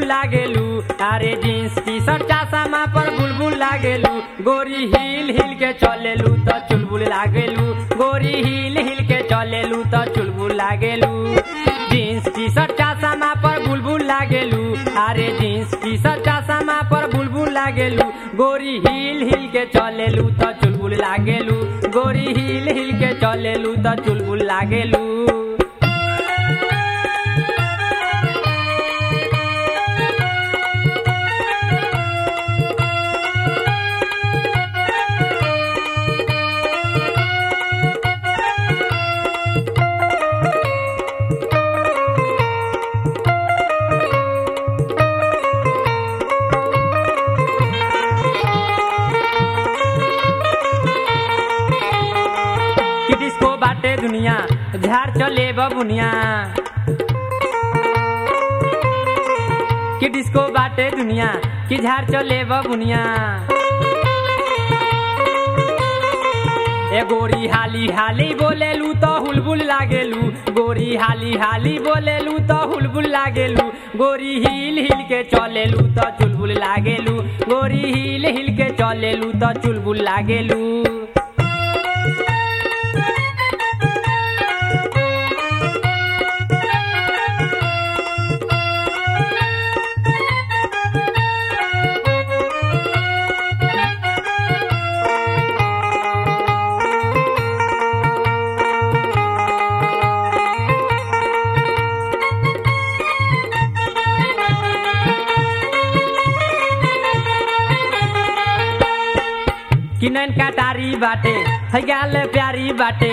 लागेलू अरे jeans T shirt चासामा पर बुलबुल लागेलू गोरी हिल हिल के चलेलू त चुलबुल लागेलू गोरी हिल हिल के चलेलू त चुलबुल लागेलू जींस टी शर्ट चासामा पर बुलबुल लागेलू अरे जींस टी शर्ट चासामा पर बुलबुल लागेलू गोरी हिल हिल के चलेलू त चुलबुल लागेलू गोरी हिल हिल के चलेलू त चुलबुल लागेलू कि डिस्को बाटे दुनिया झाड़ चले बबुनिया कि डिस्को बाटे दुनिया कि झाड़ चले बबुनिया ए गोरी हाली हाली बोलेलू तो हुलबुल लागेलू गोरी हाली हाली बोलेलू तो हुलबुल लागेलू गोरी हिल हिल के चलेलू तो चुलबुल लागेलू गोरी हिल हिल के चलेलू तो चुलबुल लागेलू किनन कटारी बाटे है गाल प्यारी बाटे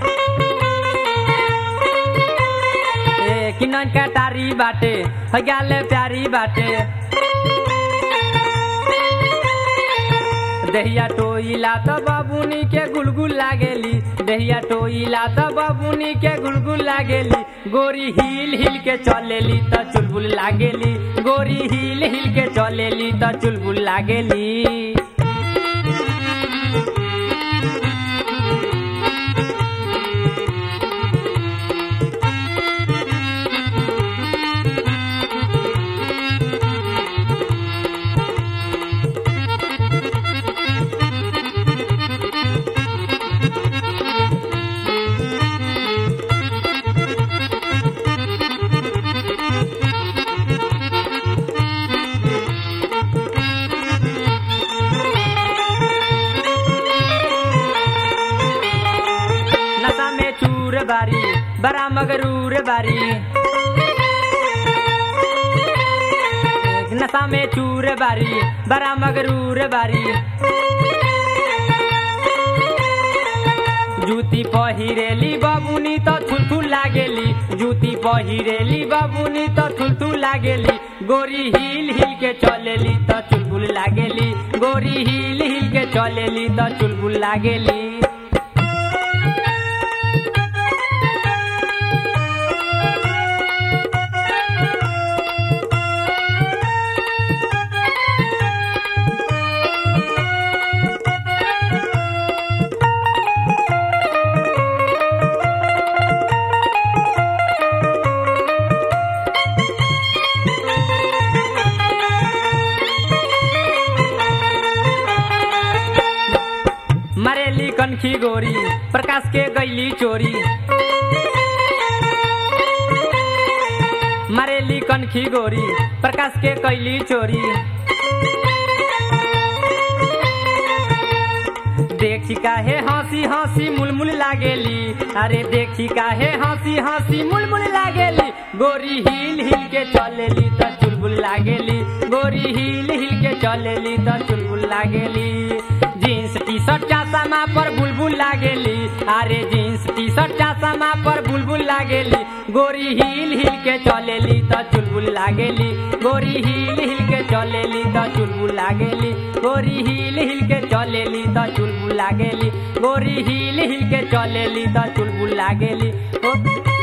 ए किनन कटारी बाटे है गाल प्यारी बाटे दहिया टोइला त बाबुनी के गुलगुल लागेली दहिया टोइला त बाबुनी के गुलगुल लागेली गोरी हिल हिल के चलेली त चुलबुल लागेली गोरी हिल हिल के चलेली त चुलबुल लागेली नशा में चूर बारी बड़ा मगरूर बारी नशा में चूर बारी बड़ा मगरूर बारी जूती पहिरेली बाबुनी तो थुलथुल लागेली जूती पहिरेली बाबुनी तो थुलथुल लागेली गोरी हिल हिल के चलेली तो चुलबुल लागेली गोरी हिल हिल के चलेली तो चुलबुल लागेली मरेली कनखी गोरी प्रकाश के गैली चोरी मरेली कनखी गोरी प्रकाश के कैली चोरी देखी काहे हंसी हंसी मुलमुल लागेली अरे देखी काहे हंसी हंसी मुलमुल लागेली गोरी हिल हिल के चलेली त चुलबुल लागेली गोरी हिल हिल के चलेली त चुलबुल लागेली जींस टी शर्ट चासामा पर बुलबुल लागेली अरे जींस टी शर्ट चासामा पर बुलबुल लागेली गोरी हिल हिल के चलेली त चुलबुल लागेली गोरी हिल हिल के चलेली त चुलबुल लागेली गोरी हिल हिल के चलेली त चुलबुल लागेली गोरी हिल हिल के चलेली त चुलबुल लागेली ओ